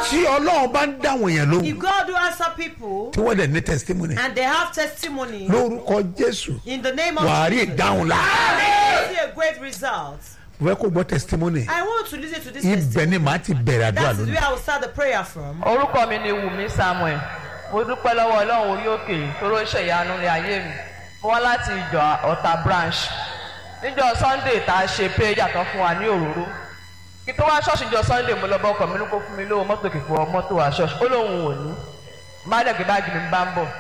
tí ọlọ́run bá ń dáwọn èèyàn lóhùn If God do answer people tí wọ́n dẹ̀ ní testimony and they have testimony lórúkọ jésù in the name of wàá rí Jesus, ìdáhùn la you see a great result. mo fẹ́ kó gbọ́ testimony I want to listen to this ibẹ̀ testimony. ni màá ti bẹ̀rẹ̀ àdúrà That is lónìí where I will start the prayer from. orúkọ mi ni wùmí samuel mo dúpẹ́ lọ́wọ́ ọlọ́run orí òkè tóró ṣèyanu ní ayé mi mo wá láti ìjọ ọ̀tà branch níjọ sunday tá a ṣe péjà tán fún wa ní òróró kí tó wá ṣọ́ọ̀ṣì níjọ sunday mo lọ bá ọkọ̀ mi ní kó fún mi lówó mọ́tò kìkọ́ mọ́tò wá ṣọ́ọ̀ṣì ó lóun ò ní má dẹ̀ gbé báàgì mi bá ń bọ̀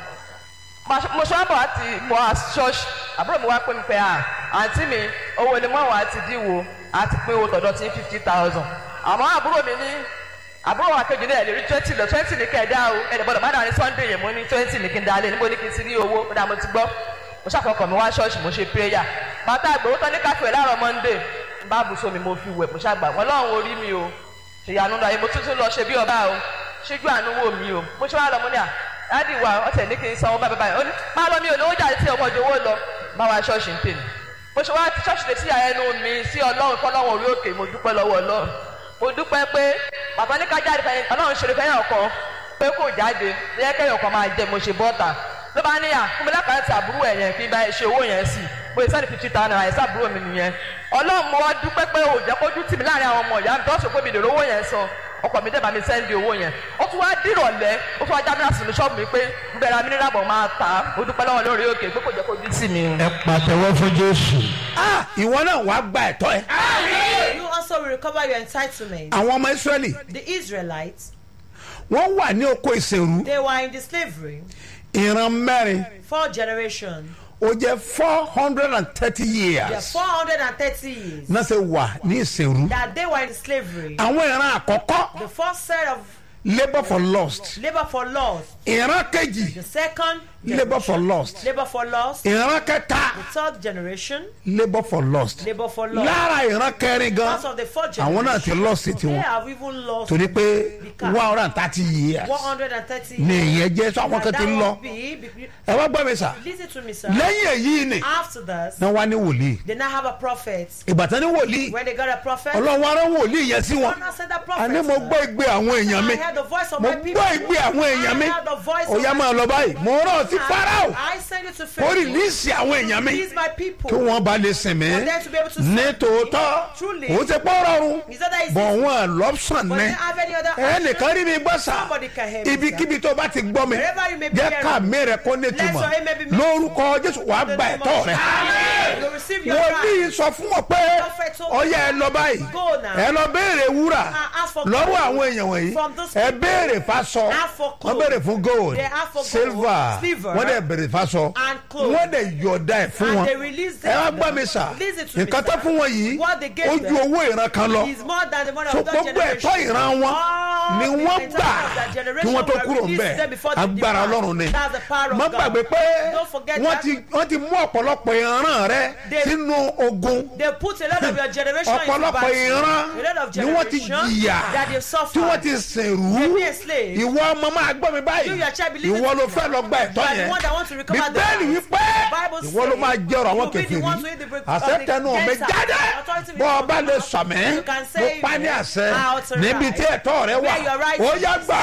mo ṣe wá bọ̀ láti mọ ṣọ́ọ̀ṣì àbúrò mi wá pé mi pé à àǹtí mi owó ni mọ́ wàá ti díwò àti pé owó tọ̀dọ̀ ti fifty thousand àmọ́ àbúrò mi ní àbúrò wa kejì náà lè rí twenty lọ twenty ní kẹ́ ẹ̀ dá o ẹ̀ gbọ́dọ̀ má dà ní sunday yẹn mo ní twenty ní kí n dá lé níbo ní kí n ti rí owó ó dà mo ti gbọ́ mo ṣàkọkọ̀ mi wá ṣọ́ọ̀ṣì mo ṣe prayer bàtà àgbèrò tán ní káfíẹ̀ láàárọ̀ monday n bá bùsọ mi mo fi wẹ̀ mo ṣàgbà wọn lọ́run orí mi o ṣèyànú lọ ayé mo tún tún lọ ṣe bí ọba o ṣíjú àánú wò mí o mo ṣe wá lọ mo ní à dáàdì wa ọ̀tẹ̀ ní kí n sanwó báyìí báyìí ó ní má lọ mi ò lówó jáde tí ọmọ ìjọwọ́ lọ bá wa ṣọ́ọ̀ṣì ń tèmi mo ṣe wá ṣọ́ọ̀ṣì lè sí àyẹnu mi sí ọlọ́run fọlọ́run orí òkè mo dúpẹ́ lọ́wọ́ ọlọ́run mo dúpẹ́ pé bàbá ní ká jáde fẹ́yìn ọlọ́run ṣeré fẹ́yìn ọkọ pé kò jáde lẹ́yìn kẹ́yìn ọkọ máa jẹ mo ṣe bọ́ta ló bá níyà fún mi lákàtà tí àbúrò ẹ̀ yẹn fi bá ẹ ṣe owó yẹn sí mo ṣe sẹ́ni fifty thousand naira ẹ̀sẹ̀ àbúrò mi nìyẹn ọlọ́run mo wá dúpẹ́ pé ò jẹ́ kójú tì mí láàrin àwọn ọmọ ìyá mi tó ṣe pé mi lè rówó yẹn san ọkọ mi dẹ́ba mi sẹ́ndì owó yẹn ó tún wá dìrọ̀lẹ́ ó tún wá já mílíọ̀nù sínú ṣọ́ọ̀bù mi pé bẹ̀rẹ̀ mi nílábọ̀ máa tà á ó dúpẹ́ lọ́wọ́ lórí òkè pé kò jẹ́ kójú tì mí. ẹ pàtẹ́wọ́ fún jésù. Ah, ìwọ náà wàá gba ẹ̀tọ́ ẹ. You also will recover your entitlement. àwọn ọmọ israẹli The Israelites, wọ́n wà ní oko ìsèrú they were in the slavery ìran mẹ́rin four generations. ó jẹ́ four hundred and thirty They are years 430 years náà ṣe wà ní ìsèrú. that they were in slavery. àwọn ìran àkọ́kọ́ The first set of labour for lost labor for loss. ìran kejì The second, labour for lost labor for loss. ìran kẹta The third generation, labour for lost labor for loss. lára ìran kẹrin gan Part of the fourth àwọn náà ti generation, lost ti they wọn have even lost torí pé one hundred and thirty years 130 ni years. ìyẹn jẹ́ sọ àwọn And kan ti that ń lọ would be, be- ẹ wá gbọ́ mi sà listen to me, sir. lẹ́yìn èyí ni After that, náà wá ní wòlíì they now have a prophet. ìbátan ní wòlíì When they got a prophet, ọlọ́run wa rán wòlíì yẹn sí wọn God now sent a prophet. àní mo sir. gbọ́ ìgbé àwọn èèyàn mi I heard the voice of mo my people. gbọ́ ìgbé àwọn èèyàn mi I heard the voice ó of yá my máa lọ báyìí mo rán ọ sí farao I send it to ó Pharaoh. rìlíìsì àwọn èèyàn mi These my people. kí wọ́n bá lè sìn mí For them to be able to ní serve tòótọ́ Truly. ó ti pọ́ rọrùn Is that that is bọ̀ easy? wọ́n lọ́pṣọ̀n But ní they have any other ẹnìkan rí mi gbọ́ sà Somebody can hear me, ibikíbi tó bá ti gbọ́ mi Wherever you may be jẹ́ hearing ká me. mi rẹ̀ kó ní Let túmọ̀ your aim may be made. lórúkọ jésù wàá In the gba name ẹ̀tọ́ of rẹ̀ Jesus. You receive your wọ́n right. bí sọ fún wọn pé Prophet told ọyá ẹ lọ báyìí Go now. ẹ lọ béèrè wúrà And ask for lọ́wọ́ gold àwọn èèyàn wọ̀nyí from those ẹ people. béèrè fásọ Ask for wọ́n gold. béèrè fún gold They ask for gold, silver silver, wọ́n dẹ̀ béèrè fásọ and clothes. wọ́n dẹ̀ yọ̀ọ̀dá ẹ̀ fún And wọn they release ẹ wá them. gbọ́ mi sà Listen to me, nǹkan tó sir. fún wọn yìí What they gave ó ju them owó ìran kan lọ is more than the money so of that gbogbo generation. ẹ̀tọ́ ìran wọn All ni the wọ́n entitlement gbà of that kí generation wọ́n tó were kúrò released ńbẹ̀ them before they agbára depart. ọlọ́run ni That's the power of má God. gbàgbé pé Don't forget wọ́n that. ti wọ́n ti mú ọ̀pọ̀lọpọ̀ ìran rẹ They- sínú ogun They put a lot of your generation into ọ̀pọ̀lọpọ̀ battle. ìran A lot of ni wọ́n ti generation jìyà that they suffered. tí wọ́n ti sèrú They be enslaved. ìwọ ọmọ máa gbọ́ mi You, báyìí your child, believe ìwọ it. ló fẹ́ lọ gba ẹ̀tọ́ You are the yẹn one that want to recover the bíbélì right. wípé The Bible ìwọ ló says máa jẹ́rọ àwọn you'll be the kẹfìrí one to eat the break- àṣetẹnu of the mi cancer. jáde Authority will bọ́ come ọba from lè God. sọ̀mẹ́ You can mo say pa ní it. àṣẹ Out and níbi right. tí ẹ̀tọ́ rẹ wà Where your right ó yá is. gbà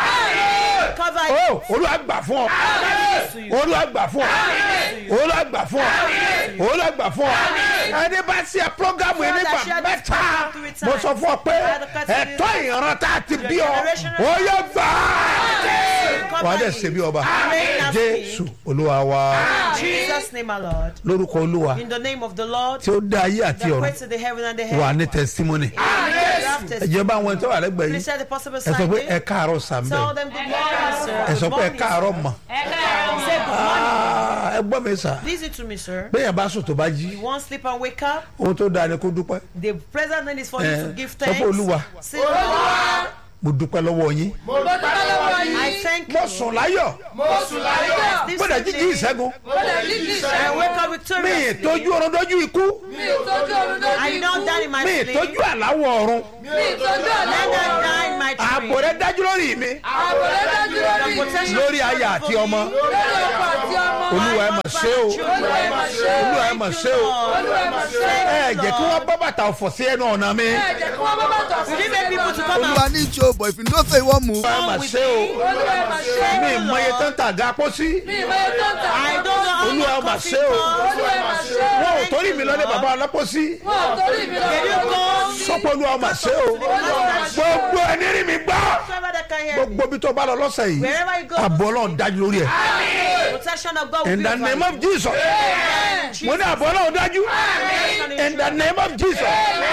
á Cover ó it. olúwa gbà fún ọ Yes to you. olúwa gbà fún ọ olúwa gbà fún ọ olúwa gbà fún ọ ẹni bá ṣe programu yìí nígbà mẹ́ta mo sọ fún ọ pé ẹ̀tọ́ ìran tá a ti bí ọ ó yá gbà á wàá dẹ̀ ṣe bí ọba jésù olúwa wa In Jesus' name, my Lord. lórúkọ olúwa In the name of the Lord, tí ó dá ayé àti that ọ̀run created the heaven and the wà earth. ní testimony Yes. ẹ jẹ́ bá àwọn ẹ̀tọ́ wà lẹ́gbẹ̀ẹ́ Please yìí say the possible ẹ sọ sign. pé ẹ káàárọ̀ sàmbẹ̀ Tell them good morning, sir. ẹ sọ Good pé ẹ morning, káàárọ̀ sir. mọ̀ Say good morning. Ah, ẹ gbọ́ mi sà Listen to me, sir. bẹ́ẹ̀ bá sùn tó bá jí You won't sleep and wake up. ohun tó dáa ni kó dúpẹ́ The present need is for Eh, you to give sọ pé thanks. Olúwa. Say, Lord, mo dúpẹ́ lọ́wọ́ yín I thank mo you. sùn láyọ̀ This gbọ́dọ̀ jíjí evening, ìṣẹ́gun I wake up mi victorious. ìtọ́jú ọ̀run dọ́jú ikú I don't die in my mi sleep. ìtọ́jú àláwọ̀ ọ̀run Let not die in my ààbò dream. rẹ rẹ dájú lórí mi ààbò rẹ dájú lórí mi lórí aya àti ọmọ lórí ọkọ àti ọmọ olúwa ẹ mà ṣe o olúwa ẹ mà ṣe o olúwa ẹ mà ṣe o olúwa ẹ mà ṣe o ẹ jẹ́ kí wọ́n bọ́ bàtà ọ̀fọ̀ sí ẹnu ọ̀nà mi ẹ jẹ́ kí wọ́n bá bàtà sí You didn't make people to come olúwa out. ní ìṣó but if you know say you wan move. olúwa ẹ mà ṣe o olúwa ẹ mà ṣe mi ìmọye tó ń tàgá pósí mi ìmọ̀ye tó ń tà I don't know how olúwa ẹ much mà coffee ṣe o costs. olúwa ẹ mà ṣe wọn ò torí mi lọ́lé bàbá ọlọ́pọ̀sí wọn ò torí mi lọ Can you go? sọ́pọ̀ olúwa mà ṣe o gbogbo ẹni rí mi gbọ́ Whoever that can hear me. gbogbo bí tó bá lọ lọ́sẹ̀ yìí Wherever you go. àbọ̀ ọlọ́run dájú lórí ẹ̀ Protection of God will in be the over name you. of jesus mo ní àbọ̀ ọlọ́run dájú in the name of jesus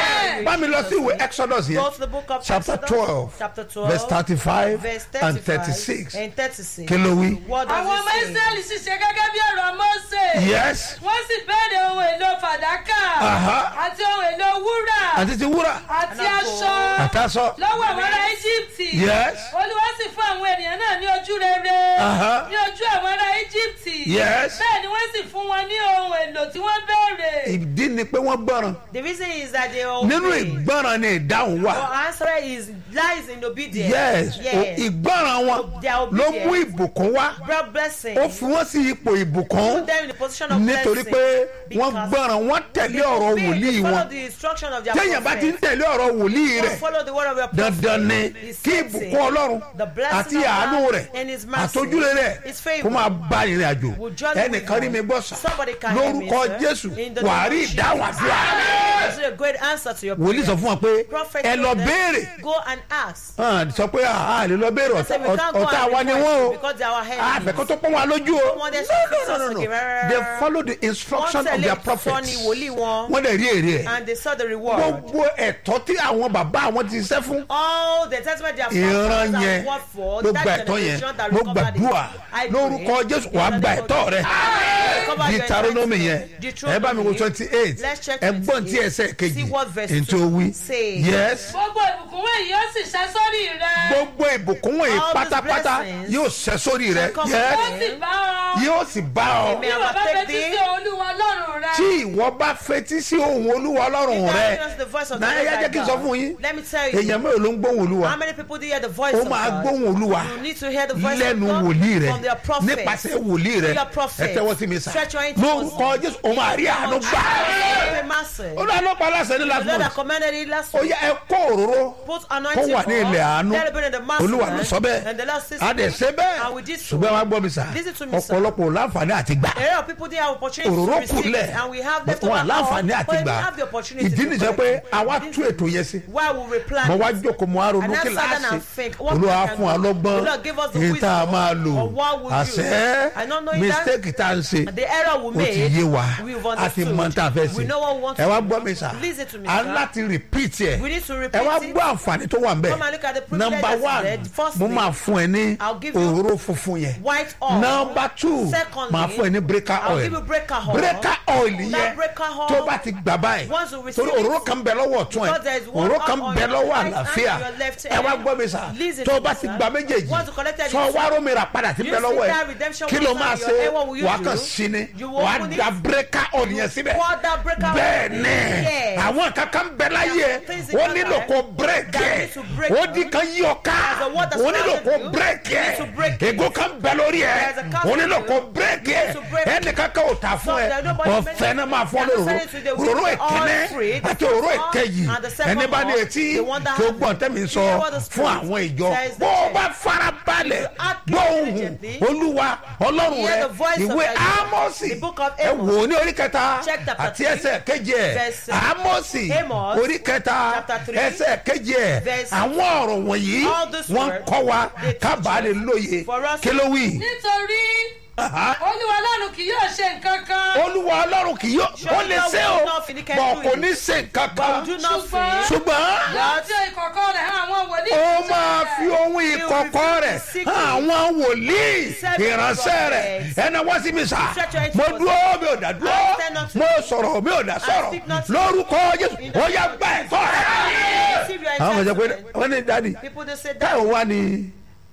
bá mi lọ sí ìwé exodus Go yẹn to the book of chapter Exodus, twelve chapter 12, verse thirty-five verse and 35 thirty-six and 36. kí ló wí. What does àwọn ọmọ it say? israẹli sì ṣe gẹ́gẹ́ bí ọ̀rọ̀ mọ́sẹ̀ yes wọ́n sì bẹ̀rẹ̀ ohun èlò fàdákà Aha. àti ohun èlò wúrà àti ti wúrà àti aṣọ àtàsọ lọ́wọ́ àwọn ará íjíbítì yes olúwa sì fún àwọn ènìyàn náà ní ojú rere Aha. ní ojú àwọn ará íjíbítì Yes. bẹ́ẹ̀ ni wọ́n sì fún wọn ní ohun èlò tí wọ́n béèrè ìdí ni pé wọ́n gbọ́ràn The reason is that they are nínú obeying. ìgbọ́ràn ni ìdáhùn wà Your answer is lies in obedience. yes o- Yes. ìgbọ́ràn wọn They are ló obedient. mú ìbùkún wá Brought blessing. ó fi wọ́n sí ipò ìbùkún Put them in the position of nítorí blessing. pé wọ́n Because gbọ́ràn wọ́n tẹ̀lé they ọ̀rọ̀ obey, wòlíì they follow wọn the instruction of their téèyàn bá ti ń prophet. tẹ̀lé ọ̀rọ̀ wòlíì Don't rẹ̀ follow the word of your prophet. dandan ni His kí blessing, ìbùkún ọlọ́run the blessing àti of àánú God rẹ̀ and his mercy, àtọ́júlé rẹ̀ his favour kó máa bá ìrìn àjò will journey with ẹnìkan rí you. mi gbọ́ sà Somebody can hear me, lórúkọ sir. jésù In the wàá name rí of ìdáhùn Jesus. àdúrà This is a great answer to your wòlíì sọ prayer. fún wọn pé Prophet ẹ told lọ them, béèrè Go and ask. hàn sọ pé a lè lọ béèrè Say, we can't go ọ̀tá and wa ni wọ́n o request because they are our enemies. àfẹ́kọ́ tó pọ́n wa lójú o want them to no fix no us no no again. no they follow the instruction Wọ́n of their tẹ̀lé prophet ìtọ́ni wòlíì wọn. wọ́n dẹ̀ rí èrè ẹ̀ And they saw the reward. gbogbo ẹ̀tọ́ tí àwọn bàbá àwọn ti ṣẹ́ fún all the testament they have ìran found yẹn and worked for ló that gba ẹ̀tọ́ yẹn generation that ló recovered it. gbàdúrà I pray lórúkọ jésù wàá that gba they ẹ̀tọ́ rẹ recover your deuteronomy yẹn entitlement. ẹ bá mi wo twenty eight Let's check ẹgbọ́n tí 28. ẹsẹ̀ kejì See what verse ètò two wí say. yes gbogbo ìbùkún wọ̀nyí yóò sì ṣẹ́ sórí rẹ gbogbo ìbùkún wọ̀nyí All these pátápátá blessings yóò ṣẹ sórí rẹ shall come yes ó sì bá ọ yóò sì bá ọ Amen. bí wọ́n bá Take fetí thee. sí olúwa ọlọ́run rẹ tí ìwọ bá fetí sí ohun olúwa ọlọ́run That rẹ is the voice of the náà Lord ẹ thy jẹ́ kí n sọ God. fún yín Let me tell you. èèyàn mélòó ló ń gbóhùn olúwa How many people do you hear the voice ó of máa God? gbóhùn olúwa You need to hear the voice lẹ́nu of God wòlíì rẹ from their prophet. nípasẹ̀ wòlíì rẹ Through your prophet. ẹ tẹ́wọ́ sí mi sà Stretch your hand towards lórúkọ jésù ó máa rí àánú gbà Pray mercy. ó lọ́ọ́ lọ́pàá aláṣẹ ní The last Lord that month commanded it last ó week. yẹ ẹ kó òróró Put kó anointing wà ní ilẹ̀ àánú Let it be in the master olúwa ló hand. sọ bẹ́ẹ̀ And the Lord says, a dẹ̀ ṣe And we bẹ́ẹ̀ did so. ṣùgbọ́n wàá gbọ́ mi sà Listen to me, sir. ọ̀pọ̀lọpọ̀ ò láǹfààní àti gbà A lot of people didn't have opportunity òróró to receive kúnlẹ̀ it, and we have left wọn over àláǹfààní all, àti but we gbà have the opportunity ìdí to nìjẹ́ pé collect it. àwa This tú is ètò yẹn sí Why we replan mo wá it. jókòó mo wá ronú And kí that's láàsì sudden and fake. What olúwa we can fún wa do. lọ́gbọ́n The Lord give us the èyí tá a wisdom máa lò of what we do. àṣẹ I don't know that. mistake tá a ń ṣe The error we ó ti made, yé wa we've a ti understood. mọ tá a fẹ́ We ṣe know what we want ẹ to wá do. gbọ́ mi sà Listen to me, a ń sir. láti repeat ẹ̀ We need to ẹ repeat wá it. gbọ́ àǹfààní tó wà ń bẹ̀ Come and look at the privilege number that's one there. Firstly, mo máa fún ẹ ní I'll give you òróró funfun yẹn white oil. number two Secondly, máa fún ẹ ní breaker I'll oil give you breaker oil. breaker oil That yẹn breaker oil, tó bá ti gbà báyìí once you receive torí òróró it, kan bẹ lọ́wọ́ ọ̀tún ẹ̀ because there is one òróró kan oil on bẹ your lọ́wọ́ right hand àlàáfíà and your left ẹ wá hand. gbọ́ mi sà Listen tó to bá me, ti sir. gba méjèèjì Once you collected it, sọ sir. wá rómìnira padà ti You bẹ see lọ́wọ́ that ẹ̀ redemption kí ló wisdom máa in your ṣe hand, what will you wà á do? kàn sí ni You wà á open it, da breaker oil yẹn síbẹ̀ pour that breaker oil bẹ́ẹ̀ in. ni Yes. àwọn kankan bẹ láyé ẹ things in ó your nílò life kó bírèkì that ẹ need to break ó you. di kan yí ọ ká There's a word that's ó nílò kó surrounded you. bírèkì You ẹ need to break it. ègò kan bẹ lórí ẹ There's a cast ó nílò on kó you. bírèkì You ẹ need to break it. ẹnì kankan ò tà fún So ẹ there's nobody ọ̀fẹ́ náà máa fún ọ They are lóró selling to the òróró wicked, all ìkíní free. The àti first òróró one ìkejì and the second ẹni bá ní one, etí the one that tó has gbọ́n tẹ́mi You sọ hear what the fún Spirit àwọn ìjọ says the bó o church. bá fara balẹ̀ act gbóhùn diligently. olúwa ọlọ́run Hear rẹ the voice of ìwé your God. ámọ́sì The book of ẹ Amos. wò ó ní orí kẹta Check chapter àti three, ẹsẹ̀ kejì ẹ̀ verse- ámọ́sì Amos, orí kẹta chapter three, ẹsẹ̀ kejì ẹ̀ verse- àwọn ọ̀rọ̀ wọ̀nyí All these wọ́n words, kọ́ wa they teach kábàá lè us. lóye For us- kí ló wí. nítorí Aha. olúwa ọlọ́run kì yóò ṣe nǹkan kan olúwa ọlọ́run kì yóò ó lè ṣe o will not finish bọ̀ doing kò it. ní ṣe nǹkan But kan we do not Ṣùgbọ́n- fear. ṣùgbọ́n yóò tí ìkọ̀kọ̀ rẹ̀ hàn àwọn wòlíì ó ìjọ máa rẹ̀. fi ohun ìkọ̀kọ̀ rẹ̀ hàn àwọn wòlíì ìránṣẹ́ rẹ̀ ẹnà wá sí mi sà mo dúró mi ò dá dúró mo sọ̀rọ̀ mi ò dá sọ̀rọ̀ lórúkọ jésù ó yá gbà ẹ̀tọ́ rẹ̀. Receive your àwọn ọmọ ìjọ pé entitlement. wọ́n ní dádì People they say that. táwọn wá ní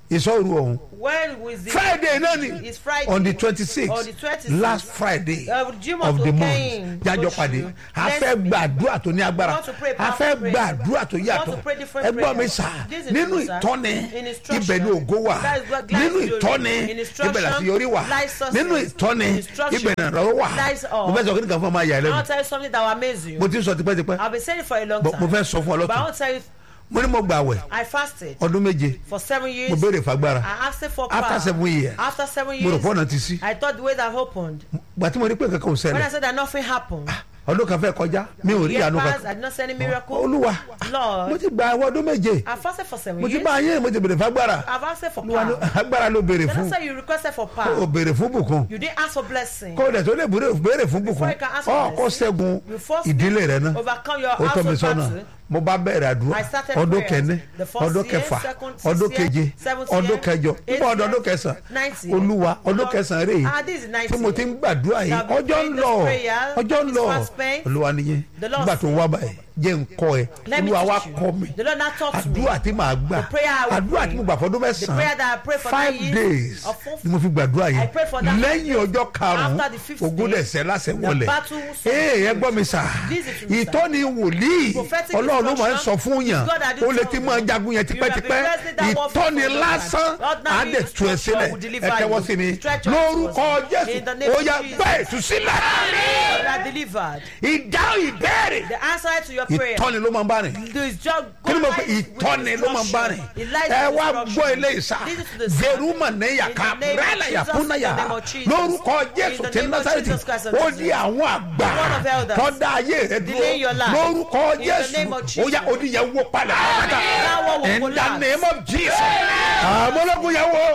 ìsọ̀rù ọ̀hún When was the friday náà ni It's Friday. on the twenty six On the 26th. last friday Uh, Jimoh of the Tokein, month jájọ oṣù. pàdé a Next fẹ́ week. gbàdúrà tó ní agbára We want to pray a powerful fẹ́ prayer. gbàdúrà tó We want yàtọ̀ to pray different ẹgbọ́n mi prayers. sà This is nínú true, sir. ìtọ́ni In instruction. ibẹ̀ ni ògo wà That is what- that nínú is glory. ìtọ́ni In instruction, ibẹ̀ làti yọrí wà lies success. nínú ìtọ́ni In instruction, ibẹ̀ nà lọ́wọ́ wà lies all. mo fẹ́ sọ kí ni kan fún ọmọ ayà I lẹ́nu want to tell you something that will amaze you. mo ti ń sọ tipẹ́tipẹ́ I've been saying it for a long But time. mo fẹ́ sọ fún ọ But I lọ́tọ̀ want to tell you, mo ní mo gbà wẹ̀ I fasted ọdún méje for seven years. mo béèrè fagbára I asked for After power. seven years, After seven mo rò years, pé ọ̀nà ti sí I thought the way that opened. gbà tí mo rí pé kankan ò When I ṣẹlẹ̀ said that nothing happened, ọdún kan fẹ́ kọjá mi ò rí year ìyanu passed, I kankan did not see any miracle. olúwa Lord, mo ti gba àwọn ọdún méje I fasted for seven mo ti years. bá yín mo ti béèrè fagbára I've asked for olúwa ló- power. agbára ló béèrè Then I fún said you requested for o power. béèrè fún bùkún You didn't ask for blessing. kó o dẹ̀ tó lè béèrè béèrè fún Before bùkún you can ask for ọ kó blessing, ṣẹ́gun you first ìdílé rẹ náà overcome your ó tọ́ mi household sọ́nà battle. mo bá bẹ̀rẹ̀ àdúrà I started ọdún prayers. kẹ́ni The first ọdún year, kẹfà second, sixth ọdún year, keje seventh ọdún year, kẹjọ eighth nígbà ọdún year, ọdún kẹsàn ninth year. olúwa ọdún Lord, kẹsàn rèé ah, this is ninth tí mo ti year. ń gbàdúrà yìí I've been ọjọ́ ń praying lọ this prayer, ọjọ́ ń it's lọ fast spent. olúwa nìyẹn The Lord nígbà tó ń wá báyìí jẹ́ ń kọ́ ẹ Let me olúwa wá teach you. kọ́ mi The Lord now taught me. àdúrà tí màá gbà The prayer I will àdúrà pray. tí mo gbà fọdún The prayer that I pray mẹ́sàn-án for five nine years days of full- ni mo fi gbàdúrà I yìí pray for that lẹ́yìn ọjọ́ karùn-ún After the fifth ogún day, dẹ̀sẹ̀ lásẹ̀ the wọlé battle was ee ẹ gbọ́ mi sà Listen to me, sir. ìtọ́ni wòlíì Prophetic ọlọ́run ló máa ń sọ instruction fún yàn is God that ó did lè tell ti me. máa jagun yẹn You have been tipẹ́tipẹ́ wrestling that war for ìtọ́ni so long lásán time. Ordinary á dẹ̀ tu ẹ instruction sílẹ̀ will deliver ẹ tẹ́wọ́ you. sí mi Stretch your lórúkọ hands. jésù In the name ó of yá Jesus. gbá ìtúsílẹ̀ You are delivered. ìdáhùn ìbéèrè The answer to your prayer ìtọ́ni ló máa ń bá rìn is just kí ni mo pe God lies with ìtọ́ni ló máa ń bá rìn instruction. It lies ẹ with wá instruction. gbọ́ ilé ìsà Listen to the sound. veruma ní yàká In the name of rẹ́lẹ̀ Jesus, yàkúnnáyà in the name of Jesus. lórúkọ jésù In the tí name of násàrẹ́tì Jesus Christ of ó Nazareth. di àwọn àgbà The word of elders. tọ́da ayé rẹ dúró Delay your life. lórúkọ In the jésù name of ó Jesus. yá oníyẹn wó palẹ̀ pátá That one will in the collapse. name of jesus àmọ́lógún yẹn wó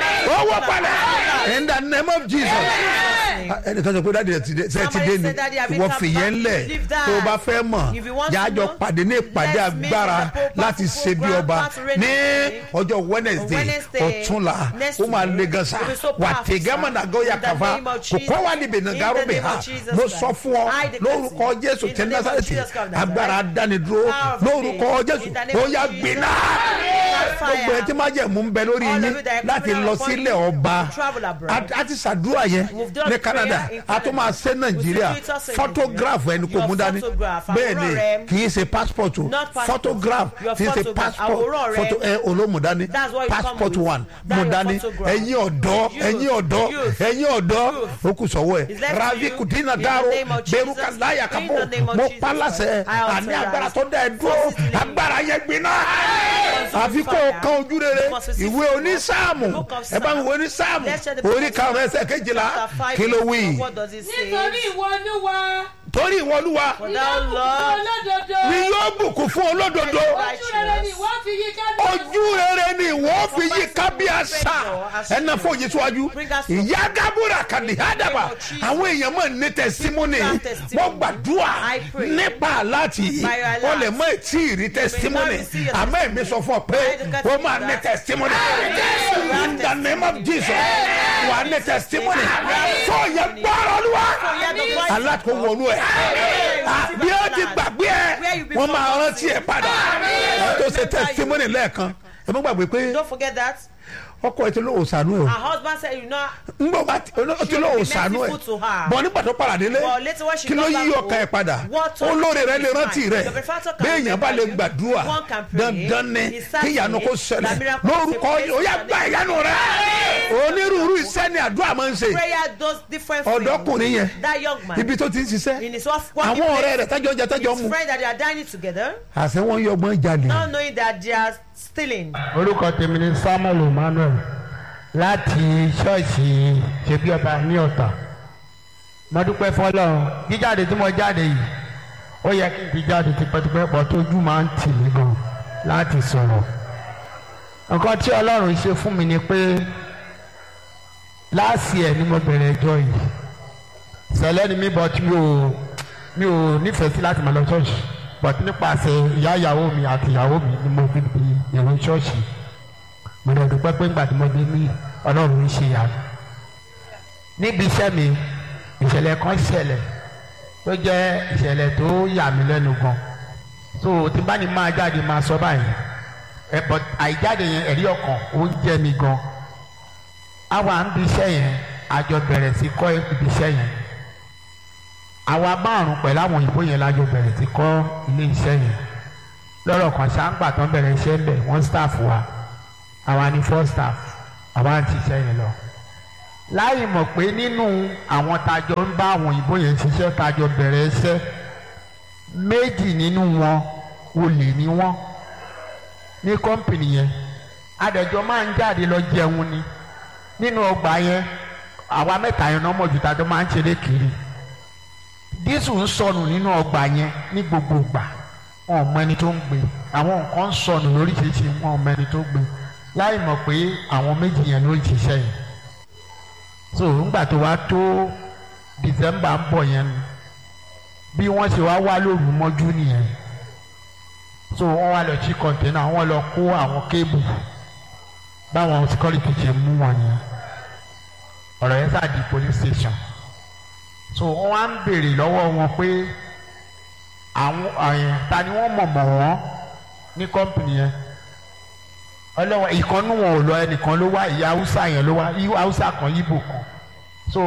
ó wó palẹ̀ in the name of jesus Ah, ẹnìkan sọ pé dáàdi ẹ ti dé ṣe ti dé Somebody ni said, "Daddy, have you ìwọ come fìyẹn back? lẹ̀ Leave that. tó o bá fẹ́ mọ̀ If you want to jájọ know, pàdé ní ìpàdé let's meet agbára at the Pope láti Pastor ṣe bí Program, ọba Pastor Radio ní Day. ọjọ́ wednesday Wednesday, ọ̀túnla next ó máa week, le gan sa will be so wà powerful, tẹ̀gẹ́mọ̀ sir. nàgọ́yà In the kàfa name of kò Jesus. kọ́ wà níbi In the nàgàrọ̀ bẹ̀ name ha of Jesus mo Christ. sọ fún ọ I declare lórúkọ it. jésù In tẹ the name of násàrẹ́tì Jesus Christ of agbára Nazareth. dánidúró Power of lórúkọ faith. jésù In the name ó of yá Jesus. gbiná Fire. gbogbo ẹ tí má jẹ́ mú bẹ lórí All yín of you that are láti coming lọ out upon sílẹ̀ you ọba to travel abroad. A- a ti ṣàdúrà yẹn We've done ní prayer canada in a tún máa ṣe Canada. nàìjíríà We'll see it also in photograph Nigeria. ẹni kò Your mú dání photograph, bẹ́ẹ̀ àwòrán ni rẹ. kì í ṣe passport o Not passport. photograph Your kì í ṣe photograph, passport àwòrán rẹ. photo ẹ olómù dání That's what you come passport with. one That's mú your dání photograph. ẹ̀yin ọ̀dọ́ Youth. ẹ̀yin ọ̀dọ́ Youth. ẹ̀yin ọ̀dọ́ Youth. ó kù sọ́wọ́ ẹ̀ It's left to ravi you. kudina In the daro name of Jesus. beruka láyà In kápò the name of mo Jesus pálásẹ̀ Christ. I authorize. àní agbára tó dá ẹ dúró Forces to agbára yẹn gbiná Consume àfi kó o fire. kan ojú rere Must receive ìwé the onísáàmù book of ẹ bá mi Psalm. wo onísáàmù Let's share the book orí of karùn-ún Psalm. ẹsẹ̀ kejìlá Chapter five, kí ló verse wí. one. What does it say? nítorí ìwọ olúwa torí ìwọ olúwa For ìwọ thou bùkún Lord olódodo ni yóò bùkún fún olódodo ojú rere ni ìwọ fi yí kábíyèsí ojú rere ni wọ́n fi yí kábíyàsá ẹnà fòye síwájú ìyá gábúrà kàdí hádàbà àwọn èèyàn mọ̀ ní tẹsímọ́nì wọ́n gbàdúrà nípa aláàtì wọ́n lè mọ ètí ìrí tẹsímọ́nì àmọ́ èmi sọ fún ọ pé wọ́n máa ní tẹsímọ́nì in the name of jesus wà á ní tẹsímọ́nì tó yẹ gbọ́rọ̀ olúwa aláàtò wọnú ẹ̀ bí ó ti gbàgbé ẹ̀ wọ́n máa rántí ẹ̀ padà ẹ̀ tó ṣe tẹsímọ́nì lẹ́ẹ̀kan ẹ má gbàgbé pé Don't forget that. ọkọ ẹ ti lóò sànú ẹ o Her husband said, you know, ngbọ bá ti ó ti lóò sànú ẹ merciful to her. bọ nígbà tó padà délé But later when she kí ló got yí back ọkàn ẹ home, padà what olóore rẹ lè is rántí fine. rẹ The benefactor can béèyàn bá lè remember you. gbàdúrà One can pray. dandan ni It's certain kí ìyanu kó that ṣẹlẹ̀ miracle lórúkọ takes ó yá place. gba ìyanu rẹ onírúurú iṣẹ́ ni àdúrà máa ń ṣe prayer does different ọ̀dọ́kùnrin yẹn things. That young man, ibi tó ti ń in ṣiṣẹ́ his work- working àwọn ọ̀rẹ́ place, rẹ̀ tájọ́ jẹ tájọ́ his mu friend that they are dining together, àṣẹ wọn yọ ọgbọ́n jalè not knowing that they are stealing. orúkọ tèmi ni samuel emmanuel láti ṣọ́ọ̀ṣì ṣebí ọba ní ọ̀tà mo dúpẹ́ fọlọ́run jíjáde tí mo jáde yìí ó yẹ kí n ti jáde tipẹ́tipẹ́ pọ̀ tójú máa ń tì mí gan láti sọ̀rọ̀ nǹkan tí ọlọ́run ṣe fún mi ni pé láàsì ẹ̀ ni mo bẹ̀rẹ̀ ẹjọ́ yìí sẹ̀lẹ̀ ni mi but mi ò mi ò nífẹ̀ẹ́ sí láti máa lọ ṣọ́ọ̀ṣì but nípasẹ̀ ìyá ìyàwó mi àti ìyàwó mi ni mo fi di èrò ṣọ́ọ̀ṣì mo lè dúpẹ́ pé ńgbà tí mo dé ní ọlọ́run ń ṣe ìyanu níbi iṣẹ́ mi ìṣẹ̀lẹ̀ kan ṣẹlẹ̀ tó jẹ́ ìṣẹ̀lẹ̀ tó yà mí lẹ́nu gan so tí bá ní máa jáde máa sọ báyìí ẹ but àìjáde yẹn ẹ̀rí ọkàn ó ń jẹ́ mi gan àwa ń bi iṣẹ́ yẹn àjọ bẹ̀rẹ̀ sí kọ́ ibi iṣẹ́ yẹn àwa márùn pẹ̀lú àwọn òyìnbó yẹn lájọ bẹ̀rẹ̀ sí kọ́ ilé iṣẹ́ yẹn lọ́rọ̀ kan ṣáńgbà tó ń bẹ̀rẹ̀ iṣẹ́ ń bẹ̀ wọ́n staff wa àwa ni four staff àwa ń ṣiṣẹ́ yẹn lọ láì mọ̀ pé nínú àwọn tajọ ń bá àwọn òyìnbó yẹn ṣiṣẹ́ tajọ bẹ̀rẹ̀ iṣẹ́ méjì nínú wọn olè ni wọ́n ní kọ́mpìnì yẹn adẹ̀jọ́ máa ń jáde lọ jẹun ni nínú ọgbà yẹn àwa mẹ́ta yẹn náà mọ̀jú tajọ máa ń ṣeré kiri dísù ń sọnù nínú ọgbà yẹn ní gbogbo ìgbà wọn ò mọ ẹni tó ń gbé àwọn nǹkan ń sọnù lóríṣiríṣi wọn ò mọ ẹni tó gbé láì mọ̀ pé àwọn méjì yẹn ló ń ṣiṣẹ́ yẹn so ńgbà tó wá tó december ń bọ̀ yẹn ni bí wọ́n ṣe wá wá lóru mọ́jú nìyẹn so wọ́n wá lọ sí kọ̀ǹténà wọ́n lọ kó àwọn kébù báwọn security ṣe mú wọn yẹn ọ̀rọ̀ yẹn sáà di police station so wọ́n wá ń béèrè lọ́wọ́ wọn pé àwọn àyàn ta ni wọ́n mọ̀ mọ̀ wọ́n ní kọ́mpìnì yẹn ọlọ́wọ́ ìkànnù wọn ò lọ ẹnìkan ló wá ìyá haúsá yẹn ló wá haúsá kan yíbò kan so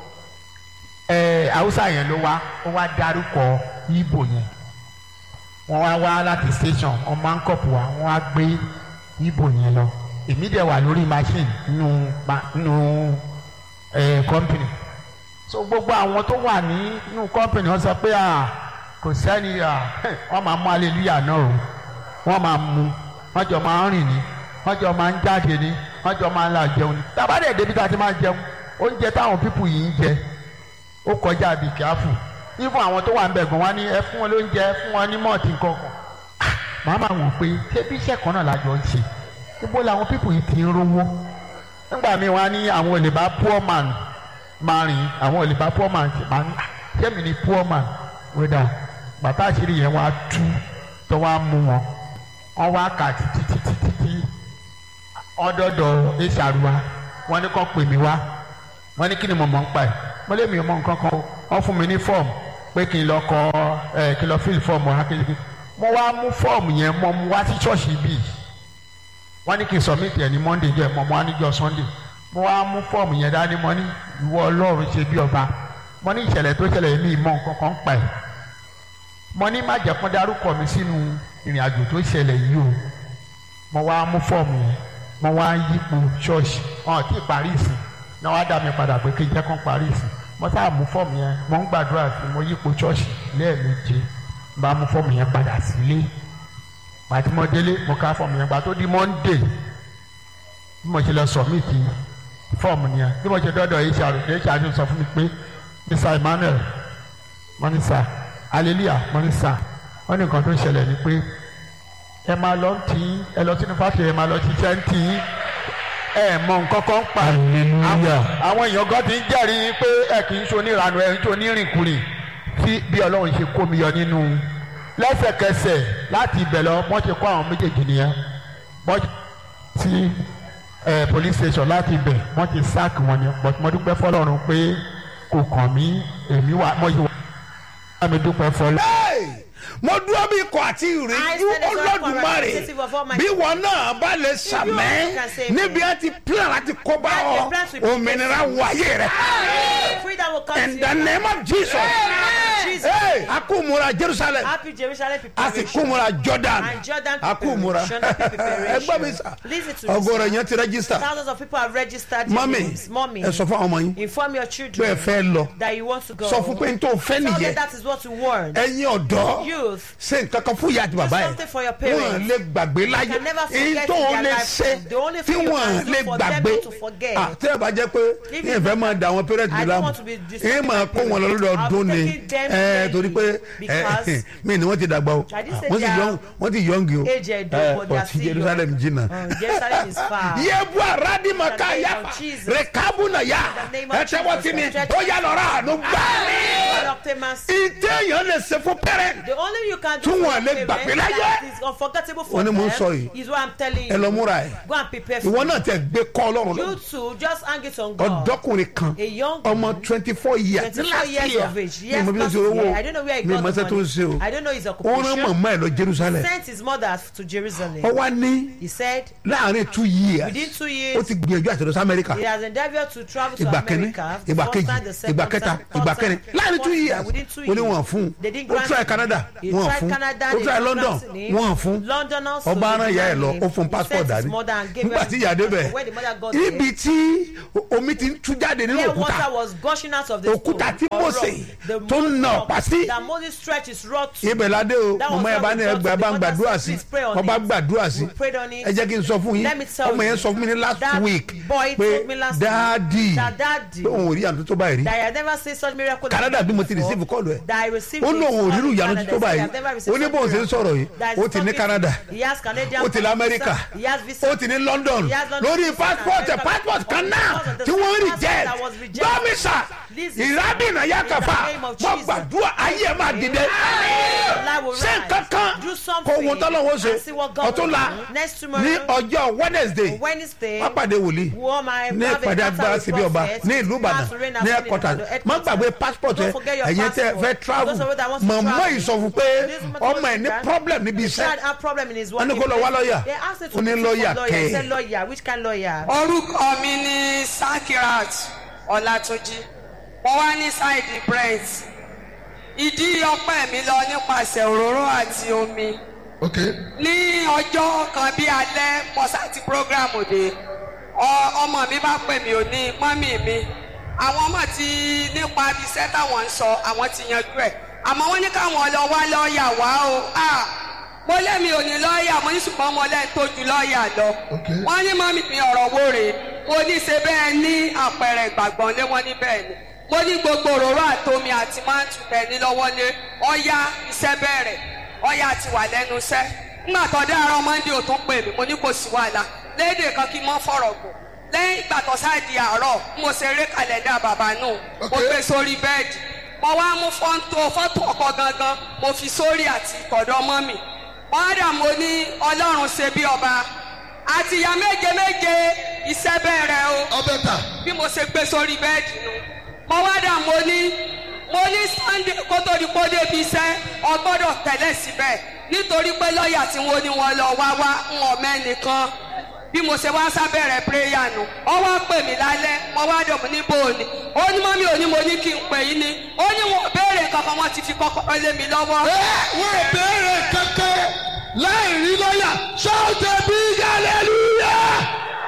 ẹ haúsá yẹn ló wá ó wá dárúkọ yíbò yẹn wọ́n wá wá láti station wọ́n máa ń kọ̀pù wá wọ́n wá gbé yíbò yẹn lọ èmi dẹ̀ wà lórí machine nínú nínú ẹ company so gbogbo àwọn tó wà ní nínú company wọ́n sọ pé ah kò sẹ́ni ah wọ́n máa mú hallelujah náà o wọ́n máa mú wọ́n jọ máa ń rìn ní wọ́n jọ máa ń jáde ní wọ́n jọ máa ń la jẹun ní. tàbádẹ́ débi tá a ti máa jẹun oúnjẹ táwọn pípù yìí ń jẹ ó kọjá bí kíáfù ifun àwọn tó wà ń bẹ̀ gan wá ní ẹ fún wọn lóúnjẹ ẹ fún wọn ní mọ́ọ̀tì kankan. màá máa wò pé ṣé bí iṣẹ́ kan náà lájọ ń ṣe ibo làwọn pípù yìí ti ń rówó. nígbà míì wá ní àwọn olè bá poor man máa rìn àwọn olè bá poor man máa ń ṣé mi ni poor man wíńdà bàtà àṣírí yẹn wá tú tó wá mú wọn wọ́n wá kà títí títí títí ọdọọdọ ìṣàrùwà wọ́n ní kàn pè mí wá wọ́n ní kí ni mo mọ̀ ń pa ẹ̀ mo lé mi ò mọ̀ nǹkan kan o wọ́n fún mi ní fọ́ọ̀mù pé kí n lọ kọ ẹ kí n lọ fíìlì fọ́ọ̀mù akéde mo wá mú fọ́ọ̀mù yẹn mo mú wá sí ṣọ́ọ̀ṣì bíi wọ́n ní kí n sọ̀mìtì ẹ̀ ní monday jẹ́ mo mú wá níjọ́ sunday mo wá mú fọ́ọ̀mù yẹn dání mo ní ìwọ ọlọ́run ṣe bí ọba mo ní ìṣẹ̀lẹ̀ tó ṣẹlẹ̀ mi ìmọ̀ nǹkan kan pa ẹ̀ mo ní má jẹ́ kán dárúkọ mi sínú ìrìn àjò tó ṣẹlẹ̀ yìí o mo wá mú fọ́ọ̀mù yẹn mo wá yípo ṣọ́ọ̀ṣì wọn ti parí ìsìn náà wá dá mi padà pé kí n jẹ́ kán parí ìsìn mo sáà mú fọ́ọ̀mù yẹn mo ń gbàdúrà sí mo yípo ṣọ́ọ̀ṣì lẹ́ẹ̀méje bá mú fọ́ọ̀mù yẹn padà sílé pàtí mo délé mo ká fọ́ọ̀mù yẹn gbà tó di monday bí mo ṣe lọ sọ̀mìtì fọ́ọ̀mù yẹn bí mo ṣe dọ́dọ̀ hr hr sọ fún mi pé mr emmanuel mọ́nísà hallelujah mọ́nísà wọ́n ní nǹkan tó ṣẹlẹ̀ ni pé ẹ máa lọ tí ẹ lọ sínú fásitì ẹ máa lọ ṣiṣẹ́ ń tì í ẹ mọ nǹkan kan pa Hallelujah. àwọn èèyàn kan ti ń jẹ́rìí pé ẹ kì í ṣe onírànú ẹ ń ṣe onírìnkùnrin tí bí ọlọ́run ṣe kó mi yọ nínú lẹ́sẹ̀kẹsẹ̀ láti ibẹ̀ lọ wọ́n ti kó àwọn méjèèjì nìyẹn wọ́n ti ẹ police station láti ibẹ̀ wọ́n ti sack wọn ni but mo dúpẹ́ fọlọ́run pé kò kàn mí èmi wà mo yìí wà mi dúpẹ́ fọlọ́. Hey! mo dúró bí ikọ̀ àti I ìrìnjú stand as one olódùmarè representative of Almighty bí wọn náà bá lè sàmẹ́ can say níbi ẹ ti plan láti kó bá That ọ the plans will be òmìnira wọ ayé rẹ Freedom will come in to the you. name of Jesus Jesus. Hey! a kú múra Jerusalem Happy Jerusalem a sì preparation. kú múra Jordan And Jordan a kú múra preparation, happy preparation. ẹgbẹ́ mi sà Listen to me, ọgọ́rọ̀ sir. yẹn ti register Thousands of people have registered their mọ́mì names. Mommy, ẹ sọ fún àwọn ọmọ yín inform your pé ẹ children fẹ́ lọ that you want to go. sọ fún pé n tó fẹ́ Tell them nìyẹn that is what you want. ẹ̀yin ọ̀dọ́ Youth, ṣe nǹkan kan fún ìyá àti bàbá something for your ẹ̀ parents. wọ́n lè gbàgbé láyé can never èyí forget tó in their lè lifetime. ṣe The only tí thing you wọ́n can do lè for them gbàgbé not to forget. Ah, tí ẹ bá jẹ́ pé If ní you- ìfẹ́ máa da àwọn parents mi I don't láàmú want to be èyí disturbing máa my kó wọn lọ parents. lọ́dọọdún I'll be ni taking them ẹ daily torí pé ẹ because mi ni wọ́n ti dàgbà o I didn't say wọ́n ti they are yọ̀ǹg wọ́n ti yọ̀ǹgì o age ẹ̀dọ́, ẹ but they are ọtí still Jerusalem young. jìnnà. Uh, Jerusalem is far. yebu aradi maka In the name yafa of Jesus. rekabu na ya In the name of ẹ tẹ́wọ́ Jesus. sí mi Stretch ó yà lọ́ra àánú gbà God obtain mercy. ìdí èèyàn lè ṣe fún pẹ́rẹ́ The only you can do Tí for wọn lè your gbàgbé parents láyé. that is unforgettable for Ó ní them mò ń sọ yìí. is what I'm telling ẹ lọ you. múra ẹ̀ Go and prepare ìwọ for náà it. tẹ gbé kọ́ ọlọ́run lọ You too, just hang it on God. ọ̀dọ́kùnrin kan A young ọmọ twenty four years 24 years of age. mi Yes, mọ bí o last ṣe owó year. I don't know where he mi got mọ the ṣe tó ń ṣe money. o I don't know his ó rán occupation. màmá ẹ lọ jerusalem Sent his mother to Jerusalem. ó wá ní He said láàrin two years within two ó years ti gbìyànjú àti lọ sí amẹ́ríkà he has endeavoured to travel to ìgbà kínní America. the ìgbà first kejì time, the second ìgbà kẹta time, third ìgbà time, kẹrin láàrin two fourth time, years within two ó ní years. wọn fún They didn't ó grant try him. canada He wọn tried fún Canada, ó they try didn't london grant him. wọn fún London also ọba they aràn ìyá ẹ denied lọ him. ó fún He passport sent his dání mother and gave nígbà her tí his ìyá passport. débẹ̀ When the mother got there, ibi tí omi ti ń tú jáde nínú Clear òkúta water was gushing out of the Òkúta stone tí or Mósè rock. The tó ń na rock ọ̀pá sí. that Moses stretched his rod to. ibẹ̀ ládé o That was mọ̀mọ́ ẹ what bá we ní got ẹgbẹ́ to. bá ń The mother gbàdúrà said, sí "Please pray on wọ́n bá it." gbàdúrà sí We prayed on it. ẹ jẹ́ kí n sọ fún yín Let me tell ọmọ yẹn you, sọ fún mi ní last that week boy pé told me last dáàdì week that daddy- pé òun ò rí àtúntò tó báyìí rí that I had never seen such miracle. Canada bí mo ti before. receive call ẹ̀ That I received ó it lóun ò all rírù in ìyanu Canada. tó He said, báyìí "I've never received ó ní such bóun ṣe ń miracle." sọ̀rọ̀ yìí That is ó ti ní something- Canada He has Canadian ó ti ní visa. America He has visa. ó ti ní London He has London lórí visa passport and America. passport kan náà Because of the tí wọ́n passport reject that was rejected. gbọ́mísà Listen. ìrábìnà yàkàfà In the name of wọ́n Jesus. gbàdúrà ayé ẹ̀ máa dìde Allah will ṣé rise. kankan Do kò something wọ́n tọ́lọ́wọ́ ṣe and see what God ọ̀tún will la do. Next tomorrow, ní ọjọ́ Wednesday Wednesday, wọ́n pàdé wòlíì wọ́n máa ní have a ìpàdé encounter agbára with síbi ọba prophet. ní ìlú Ìbàdàn Mass rain has ní been in ẹ̀kọ́tà the headquarters. má gbàgbé passport ẹ Don't forget your ẹ̀yin tẹ́ passport. fẹ́ travel Those of you that want to mọ̀mọ́ travel. yìí sọ fún pé This man ọmọ told ẹ̀ me ní that problem níbi He iṣẹ́ had a problem in his Wọ́n ní working kó lọ wá place. lọ́ọ̀yà. They asked him to Ó ní look for lọ́ọ̀yà lawyer. He kẹ́. said lawyer. Which kind lawyer? orúkọ mi ní sakirat ọlátúnjì mo wá ní ṣáìdì brent ìdí ọpẹ́ mi lọ nípasẹ̀ òróró àti omi okay ní ọjọ́ kan bí alẹ́ mọ́sáàtì prógrámù dé ọ- ọmọ mi bá pè mí ò ní mọ́mì mi àwọn ọmọ ti nípa iṣẹ́ táwọn ń sọ àwọn ti yanjú ẹ̀ àmọ́ wọ́n ní káwọn lọ wá lọ́ọ̀yà wá o Ah, mo lẹ́mi ò ní lọ́ọ̀yà mo ní ṣùgbọ́n mo lẹ́ni tó ju lọ́ọ̀yà lọ Okay. wọ́n ní mọ́mì mi ọ̀rọ̀ wo rèé mo ní ṣe bẹ́ẹ̀ ní àpẹẹrẹ ìgbàgbọ́n lé wọ́n ní bẹ́ẹ̀ ni mo ní gbogbo òróró àtomi àti máàtù bẹ́ẹ̀ ní lọ́wọ́ lé ọ̀ya iṣẹ́ bẹ̀rẹ̀ ọ̀ya ti wà lẹ́nu iṣẹ́ nígbà tó dé àárọ̀ mọ́ndé ò tún pè mí mo ní kò sí wàhálà léde kan kí n mọ́ fọ̀rọ̀ gùn lẹ́yìn ìgbà tó sáàdì àárọ̀ mo ṣe eré kàlẹ́ndà bàbá nù mo Okay. gbé sórí bẹ́ẹ̀dì mo wá mú fọ́ńtò fọ́tò ọkọ gangan mo fi sórí àti tọ̀dọ̀ mọ́ mi ọ̀dà mo ní ọlọ́run ṣe bí ọba àti ìyá méje méje iṣẹ́ bẹ̀rẹ̀ o ọbẹ̀ ta bí mo ṣe gbé sórí bẹ́ẹ̀dì nu mo wá dà mo ní mo ní sunday kó tó di kó débi iṣẹ́ ọgbọ́dọ̀ tẹ̀lé síbẹ̀ nítorí pé lọ́ọ̀yà tí wọ́n ní wọn lọ wá wá ń wọ̀ mẹ́nìkan bí mo ṣe wá sábẹ̀rẹ̀ prayer nu ọ wá pè mí lálẹ́ mo wá dọ̀ mo ní bóòní ó ní mọ́mí òní mo ní kí n pè yín ni ó ní wọn ò béèrè kankan wọn ti fi kọ́kọ́rọ́ lé mi lọ́wọ́. ẹ wọn ò béèrè kankan láì rí lọ́yà ṣáàtẹ̀ bí hallelujah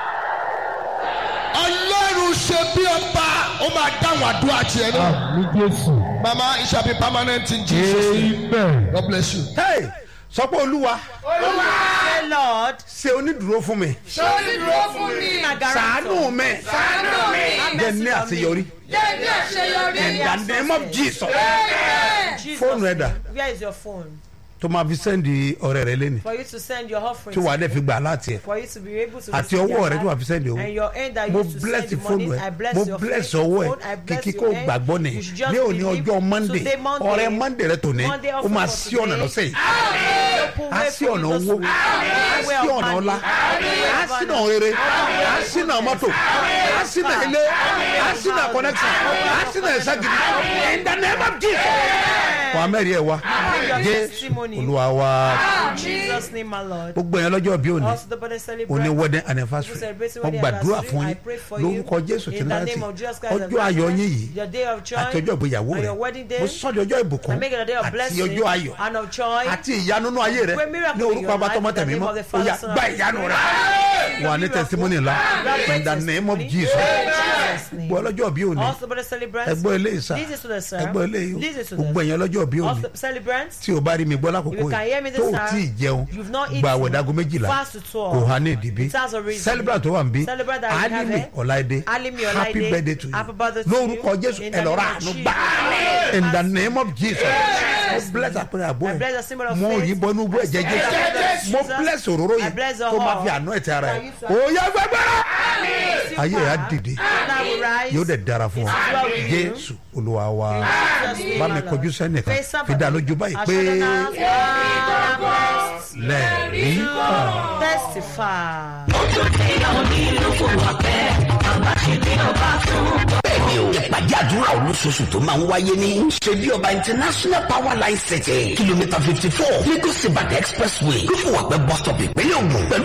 ọlọ́run ṣe bí ọba ó máa dáhùn àdúrà tiẹ̀ náà ní jésù mama it shall be permanent in jesus name amen. god bless you. hey sọ pé olúwa Say, Lord, ṣe onídùúró fún mi Onídùúró fún mi. my guarantor. ṣàánú mi Ṣàánú mi. Have jẹ́ mercy ní on me. àṣeyọrí Jẹ́ ní àṣeyọrí. in the name of jesus Amen. Jesus' Phone reader. name. Where is your phone? tó máa fi sẹ́ndì ọ̀rẹ́ rẹ lẹ́nu For you to send your offering. tí wàá dẹ̀ fi gbà láti ẹ̀ For you to be able to àti receive ọwọ́ your rẹ tí wàá hand. fi sẹ́ndì owó And your end that you mo used to bless send the fóònù money. ẹ I bless mo your bless phone, ọwọ́ ẹ phone, I bless kìkì your kó hand. gbàgbọ́ ni You should just ní òní believe. ọjọ́ monday Today, Monday. ọrẹ monday rẹ tòní Monday ó offering máa for sí ọ̀nà today. lọ́sẹ̀ yìí Open á way sí for ọ̀nà you this owó week. á Open way sí of ọ̀nà money. ọlá á sí ọ̀nà rere á sí ọ̀nà mọ́tò á sí ọ̀nà ilé á sí ọ̀nà connection á sí ọ̀nà ẹ̀sẹ̀ gidi in the name of jesus wàá mẹ́rin ẹ̀ wá your jésù testimony. olúwa wa In Jesus' name, my Lord. gbogbo yẹn lọ́jọ́ bí òní Also, the birthday celebrant. òní wedding People anniversary celebrating wọ́n wedding gbàdúrà anniversary. fún I yín pray for you. lórúkọ jésù In tí the náà name ti of Jesus Christ of ọjọ́ ayọ̀ Nazareth, yín yìí Your day of joy. àti ọjọ́ ìgbéyàwó and rẹ your wedding day. mo sọ di ọjọ́ ìbùkún I make it a day of àti blessing ọjọ́ ayọ̀ and of joy. àti ìyanu nínú ayé rẹ Great miracle ní in orúkọ your abatọmọ life, in the tẹmí name mọ of the ó Father, yá Son, and gba Holy ìyanu rẹ Spirit. wà ní testimony ńlá in the name of jesus Jesus' name. gbọ́ ọlọ́jọ́ bí òní Also, the celebrants. ẹgbọ́ ilé ìsà This is to the sir. ẹgbọ́ ilé This is yìí to gbogbo the ẹ̀yàn ọlọ́jọ́ bí òní Also, celebrants. tí o bá rí mi gbọ́ lákòókò If you can hear me yìí this tó o time, tí ì jẹun you've not gba eaten, àwẹ̀dàgọ́ méjìlá fast to twelve. kò há ní ìdìbí It has a reason. celebrant tó wà ń bí Celebrant that we have alimi here. ọláìdé Alimi happy Ọláìdé. birthday to Happy you birthday to lórúkọ you. jésù In the ẹ lọ ra name of àánú Jesus. gbà in the name of jesus mo bless àpẹẹrẹ àbọ̀ I bless the symbol ẹ of mo faith. yí bọnú bú ẹ̀jẹ̀ I bless jésù mo Jesus. bless òróró I yìí bless the kó máa whole. fi àánú ẹ̀ tẹ ara ẹ̀ Can you- òye gbẹgbẹrẹ ayé rẹ̀ á dìde And I will rise. yóò dẹ̀ dára fún ọ It is well with you. jésù olúwa wa Jesus name, bá mi my Lord. kọjú sẹ́nìkan Face somebody. fi dá lójú báyìí I pé shall announce, I am blessed lẹ́ẹ̀rí kan. to testify. bẹ́ẹ̀ni o ìpàdé àdúrà olóṣooṣù tó máa ń wáyé ní ṣebí ọba international power line city kìlómítà fifty four lagos ibadan expressway ló fún wa pẹ́ bus stop ìpínlẹ̀ ògùn pẹ̀lú